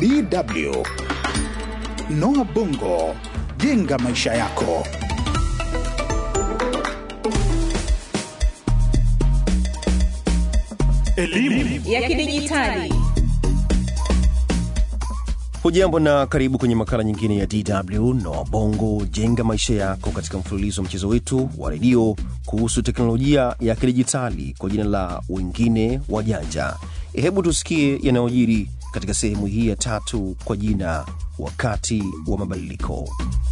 DW. Noah Bongo, jenga maisha yako. Elimu ya kidijitali. Hujambo na karibu kwenye makala nyingine ya DW Noa Bongo jenga maisha yako, katika mfululizo wa mchezo wetu wa redio kuhusu teknolojia ya kidijitali kwa jina la wengine wajanja. Hebu tusikie yanayojiri katika sehemu hii ya tatu kwa jina wakati wa mabadiliko.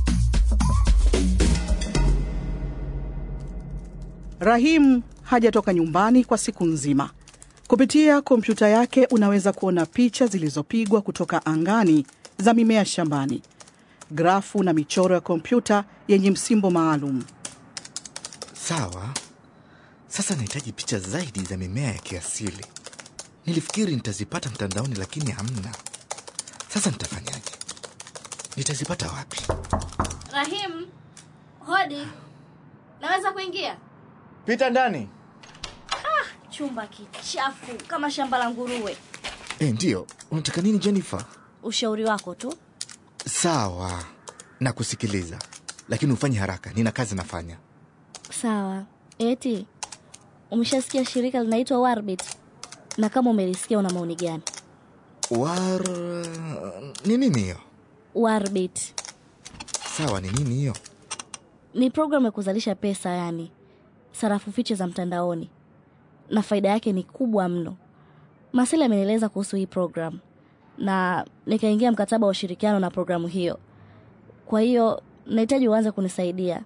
Rahim hajatoka nyumbani kwa siku nzima. Kupitia kompyuta yake unaweza kuona picha zilizopigwa kutoka angani za mimea shambani, grafu na michoro ya kompyuta yenye msimbo maalum. Sawa, sasa nahitaji picha zaidi za mimea ya kiasili. Nilifikiri nitazipata mtandaoni, lakini hamna. Sasa nitafanyaje? Nitazipata wapi? Rahim, hodi, naweza kuingia? Pita ndani. Chumba kichafu kama shamba la nguruwe. E, ndiyo. Unataka nini Jennifer? Ushauri wako tu. Sawa, na kusikiliza, lakini ufanye haraka, nina kazi nafanya. Sawa. Eti umeshasikia shirika linaitwa Warbit, na kama umelisikia una maoni gani? War ni nini hiyo? Warbit Sawa, ni nini hiyo? ni programu ya kuzalisha pesa, yani sarafu fiche za mtandaoni, na faida yake ni kubwa mno. Masili amenieleza kuhusu hii programu na nikaingia mkataba wa ushirikiano na programu hiyo. Kwa hiyo nahitaji uanze kunisaidia.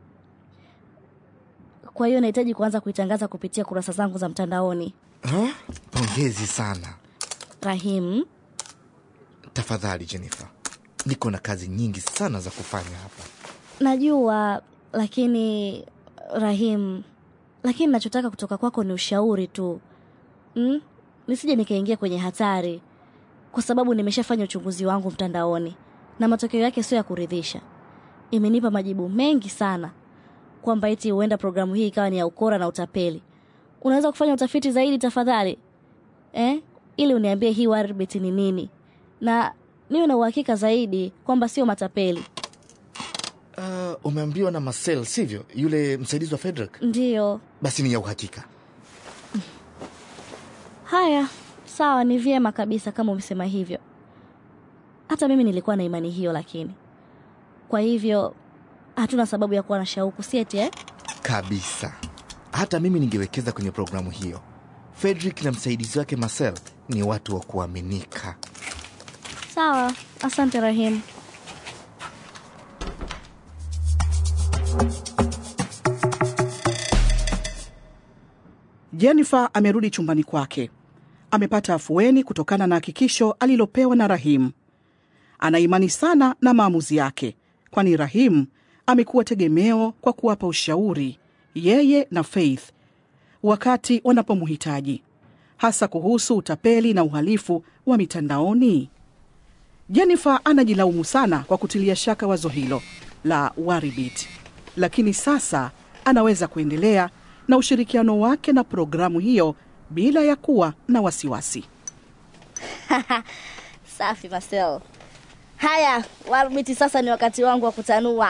Kwa hiyo nahitaji kuanza kuitangaza kupitia kurasa zangu za mtandaoni. Ha? Pongezi sana. Rahim, Tafadhali Jennifer, niko na kazi nyingi sana za kufanya hapa. najua lakini Rahim, lakini nachotaka kutoka kwako ni ushauri tu mm? Nisije nikaingia kwenye hatari, kwa sababu nimeshafanya uchunguzi wangu mtandaoni na matokeo yake sio ya kuridhisha. Imenipa majibu mengi sana kwamba eti huenda programu hii ikawa ni ya ukora na utapeli. Unaweza kufanya utafiti zaidi tafadhali, eh? ili uniambie hii Warbit ni nini na niwe na uhakika zaidi kwamba sio matapeli. Uh, umeambiwa na Marcel sivyo? Yule msaidizi wa Frederick? Ndiyo. Basi ni ya uhakika. Haya, sawa, ni vyema kabisa kama umesema hivyo. Hata mimi nilikuwa na imani hiyo, lakini kwa hivyo hatuna sababu ya kuwa na shauku, si eti eh? Kabisa. Hata mimi ningewekeza kwenye programu hiyo. Frederick na msaidizi wake Marcel ni watu wa kuaminika. Sawa, asante Rahim. Jennifer amerudi chumbani kwake. Amepata afueni kutokana na hakikisho alilopewa na Rahim. Ana imani sana na maamuzi yake, kwani Rahim amekuwa tegemeo kwa kuwapa ushauri yeye na Faith wakati wanapomhitaji, hasa kuhusu utapeli na uhalifu wa mitandaoni. Jennifer anajilaumu sana kwa kutilia shaka wazo hilo la Waribit, lakini sasa anaweza kuendelea na ushirikiano wake na programu hiyo bila ya kuwa na wasiwasi. Safi Marcel. Haya, Warbiti, sasa ni wakati wangu wa kutanua.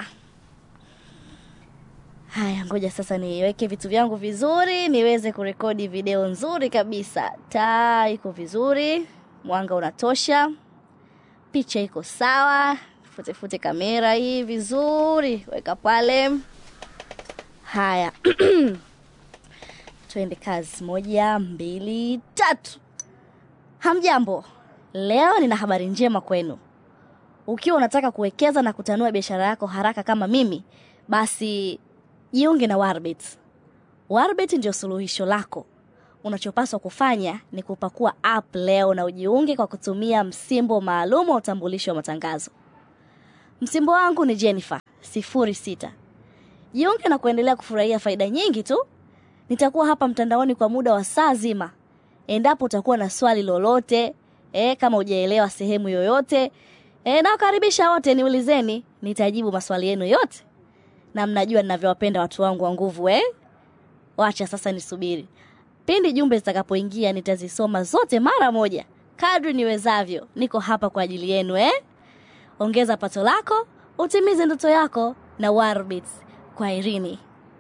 Haya, ngoja sasa niweke vitu vyangu vizuri, niweze kurekodi video nzuri kabisa. Taa iko vizuri, mwanga unatosha, picha iko sawa. Fute fute kamera hii vizuri, weka pale. Haya, tuende kazi. Moja, mbili, tatu. Hamjambo, leo nina habari njema kwenu. Ukiwa unataka kuwekeza na kutanua biashara yako haraka kama mimi, basi jiunge na Warbit. Warbit ndio suluhisho lako. Unachopaswa kufanya ni kupakua app leo na ujiunge kwa kutumia msimbo maalum wa utambulisho wa matangazo. Msimbo wangu ni Jennifer sifuri sita. Jiunge na kuendelea kufurahia faida nyingi tu. Nitakuwa hapa mtandaoni kwa muda wa saa zima. Endapo utakuwa na swali lolote, eh, kama hujaelewa sehemu yoyote, eh, nawakaribisha wote, niulizeni, nitajibu maswali yenu yote. Na mnajua ninavyowapenda watu wangu wa nguvu eh? Wacha sasa nisubiri. Pindi jumbe zitakapoingia nitazisoma zote mara moja kadri niwezavyo. Niko hapa kwa ajili yenu eh? Ongeza pato lako, utimize ndoto yako na Warbits kwa Irini.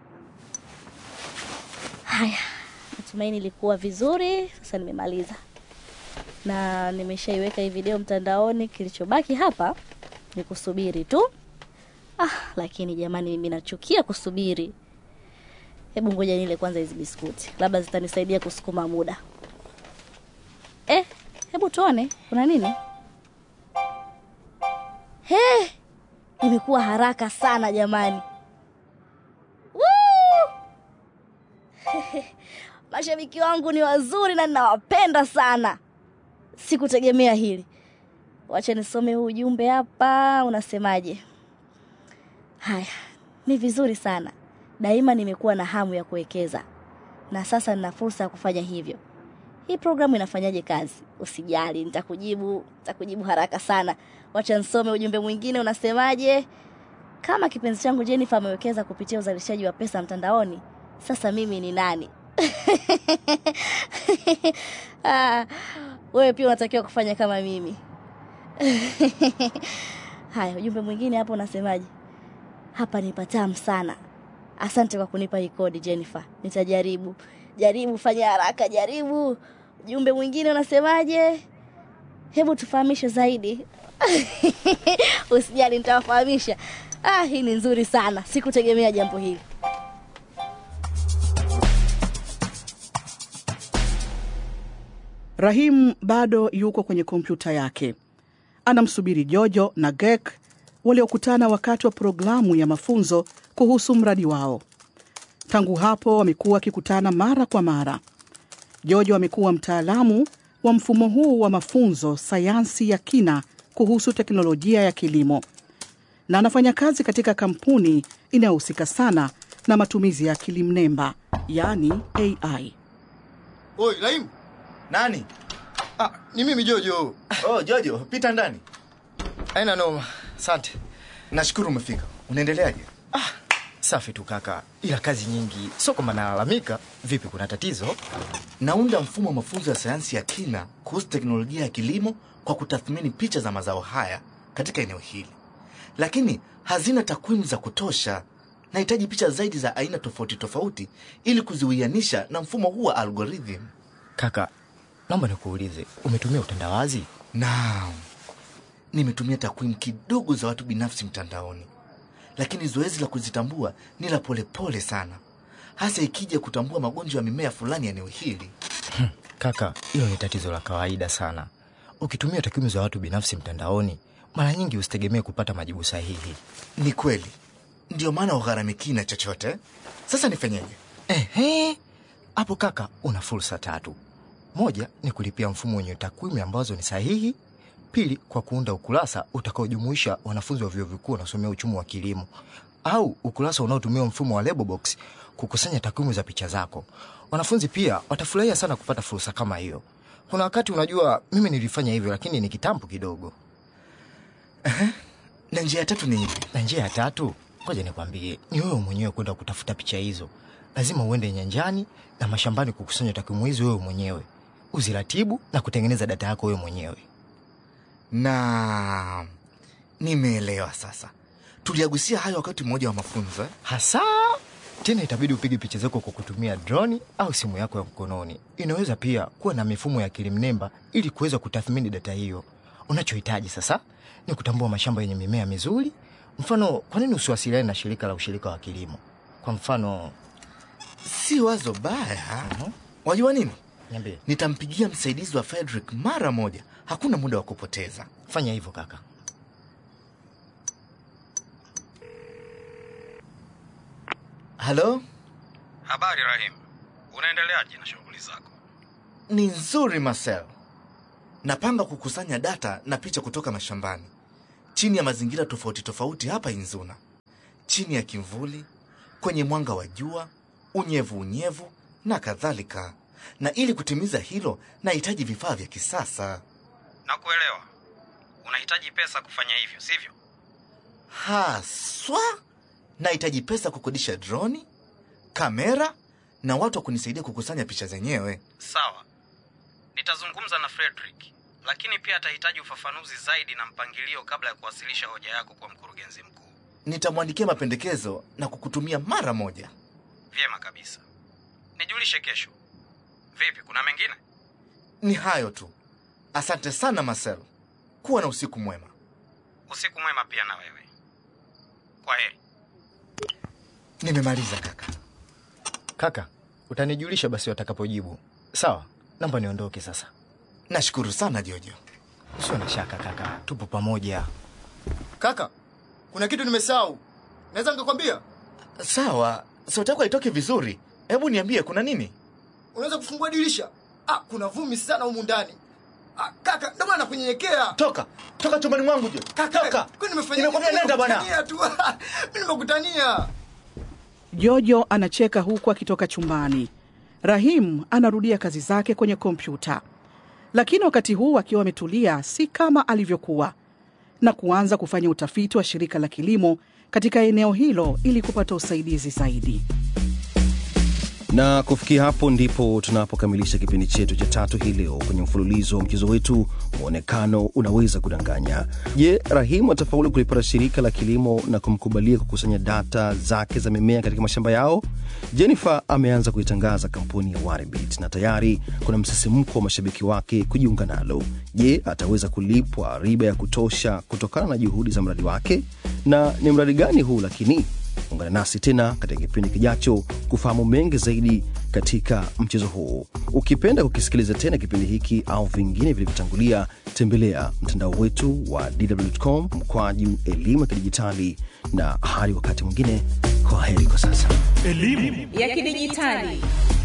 Haya, natumaini ilikuwa vizuri. Sasa nimemaliza na nimeshaiweka hii video mtandaoni. Kilichobaki hapa ni kusubiri tu. Ah, lakini jamani, mimi nachukia kusubiri. Hebu ngoja nile kwanza hizi biskuti, labda zitanisaidia kusukuma muda. Eh, hebu tuone kuna nini. He, imekuwa haraka sana jamani. Woo! Mashabiki wangu ni wazuri na ninawapenda sana. Sikutegemea hili. Wacha nisome huu ujumbe hapa, unasemaje? Haya, ni vizuri sana. Daima nimekuwa na hamu ya kuwekeza na sasa nina fursa ya kufanya hivyo. Hii programu inafanyaje kazi? Usijali, nitakujibu, nitakujibu haraka sana. Wacha nisome ujumbe mwingine, unasemaje? Kama kipenzi changu Jennifer amewekeza kupitia uzalishaji wa pesa mtandaoni, sasa mimi ni nani? ah, wewe pia unatakiwa kufanya kama mimi. Haya, ujumbe mwingine hapo unasemaje? Hapa ni patamu sana. Asante kwa kunipa hii kodi Jennifer. Nitajaribu. Jaribu, fanya haraka, jaribu. Ujumbe mwingine unasemaje? Hebu tufahamishe zaidi. Usijali, nitawafahamisha. Ah, hii ni nzuri sana. Sikutegemea jambo hili. Rahim bado yuko kwenye kompyuta yake. Anamsubiri Jojo na Gek waliokutana wakati wa programu ya mafunzo kuhusu mradi wao. Tangu hapo wamekuwa wakikutana mara kwa mara. Jojo amekuwa mtaalamu wa mfumo huu wa mafunzo sayansi ya kina kuhusu teknolojia ya kilimo na anafanya kazi katika kampuni inayohusika sana na matumizi ya akili mnemba, yaani AI. Oi, Rahim. Nani? Ah, ni mimi Jojo. Oh, Jojo, pita ndani. Haina noma. Asante. Nashukuru umefika. Unaendeleaje? Ah, safi tu kaka. Ila kazi nyingi. Sio kwamba nalalamika. Vipi kuna tatizo? Naunda mfumo wa mafunzo ya sayansi ya kina kuhusu teknolojia ya kilimo kwa kutathmini picha za mazao haya katika eneo hili, lakini hazina takwimu za kutosha. Nahitaji picha zaidi za aina tofauti tofauti ili kuziwianisha na mfumo huu wa algorithm. Kaka, naomba nikuulize, umetumia utandawazi? Naam, nimetumia takwimu kidogo za watu binafsi mtandaoni, lakini zoezi la kuzitambua ni la polepole sana, hasa ikija kutambua magonjwa ya mimea fulani eneo hili. Kaka, hilo ni tatizo la kawaida sana. Ukitumia takwimu za watu binafsi mtandaoni, mara nyingi usitegemee kupata majibu sahihi. Ni kweli, ndio maana ugharamikii na chochote. Sasa nifanyeje? Ehe, hapo kaka, una fursa tatu. Moja ni kulipia mfumo wenye takwimu ambazo ni sahihi. Pili, kwa kuunda ukurasa utakaojumuisha wanafunzi wa vyuo vikuu wanaosomea uchumi wa kilimo, au ukurasa unaotumia mfumo wa Labelbox kukusanya takwimu za picha zako. Wanafunzi pia watafurahia sana kupata fursa kama hiyo. Kuna wakati unajua, mimi nilifanya hivyo, lakini ni kitambo kidogo. Na njia ya tatu ni ipi? Na njia ya tatu, ngoja nikwambie, ni wewe mwenyewe kwenda kutafuta picha hizo. Lazima uende nyanjani na mashambani kukusanya takwimu hizo wewe mwenyewe, uziratibu na kutengeneza data yako wewe mwenyewe. Na nimeelewa sasa. Tuliagusia hayo wakati mmoja wa mafunzo eh? Hasa tena itabidi upige picha zako kwa kutumia droni au simu yako ya mkononi. Inaweza pia kuwa na mifumo ya akili mnemba ili kuweza kutathmini data hiyo. Unachohitaji sasa ni kutambua mashamba yenye mimea mizuri. Mfano, kwa nini usiwasiliane na shirika la ushirika wa kilimo? Kwa mfano, Si wazo baya. Wajua nini? niambie, Nitampigia msaidizi wa Frederick mara moja. Hakuna muda wa kupoteza. fanya hivyo kaka. Halo, Habari Rahim, unaendeleaje na shughuli zako? ni nzuri Marcel. Napanga kukusanya data na picha kutoka mashambani chini ya mazingira tofauti tofauti hapa Inzuna, chini ya kimvuli, kwenye mwanga wa jua, unyevu unyevu na kadhalika. Na ili kutimiza hilo, nahitaji vifaa vya kisasa Nakuelewa, unahitaji pesa kufanya hivyo, sivyo? haswa. Nahitaji pesa kukodisha droni, kamera na watu wa kunisaidia kukusanya picha zenyewe. Sawa, nitazungumza na Frederick lakini pia atahitaji ufafanuzi zaidi na mpangilio kabla ya kuwasilisha hoja yako kwa mkurugenzi mkuu. Nitamwandikia mapendekezo na kukutumia mara moja. Vyema kabisa, nijulishe kesho. Vipi, kuna mengine? Ni hayo tu. Asante sana Marcel. Kuwa na usiku mwema. Usiku mwema pia na wewe. Kwa heri. Nimemaliza kaka. Kaka, utanijulisha basi watakapojibu. Sawa, naomba niondoke sasa. Nashukuru sana Jojo. Sio na shaka kaka, tupo pamoja. Kaka, kuna kitu nimesahau, naweza nikakwambia? Sawa, sauti yako haitoki vizuri. Hebu niambie kuna nini? Unaweza kufungua dirisha? Ah, kuna vumbi sana humu ndani. Ah, kaka, ndio maana nakunyenyekea. Toka, toka chumbani mwangu Jo. Toka. Kwani nimefanya Nimekwambia nenda bwana. Nimekutania tu. Mimi nimekutania. Jojo anacheka huku akitoka chumbani. Rahim anarudia kazi zake kwenye kompyuta, lakini wakati huu akiwa ametulia, si kama alivyokuwa, na kuanza kufanya utafiti wa shirika la kilimo katika eneo hilo ili kupata usaidizi zaidi. na kufikia hapo ndipo tunapokamilisha kipindi chetu cha tatu hii leo kwenye mfululizo wa mchezo wetu mwonekano unaweza kudanganya je rahimu atafaulu kulipata shirika la kilimo na kumkubalia kukusanya data zake za mimea katika mashamba yao jennifer ameanza kuitangaza kampuni ya Waribit na tayari kuna msisimko wa mashabiki wake kujiunga nalo je ataweza kulipwa riba ya kutosha kutokana na juhudi za mradi wake na ni mradi gani huu lakini ungana nasi tena katika kipindi kijacho kufahamu mengi zaidi katika mchezo huu ukipenda kukisikiliza tena kipindi hiki au vingine vilivyotangulia tembelea mtandao wetu wa dwcom mkwaju elimu ya kidijitali na hadi wakati mwingine kwa heri kwa sasa ya kidijitali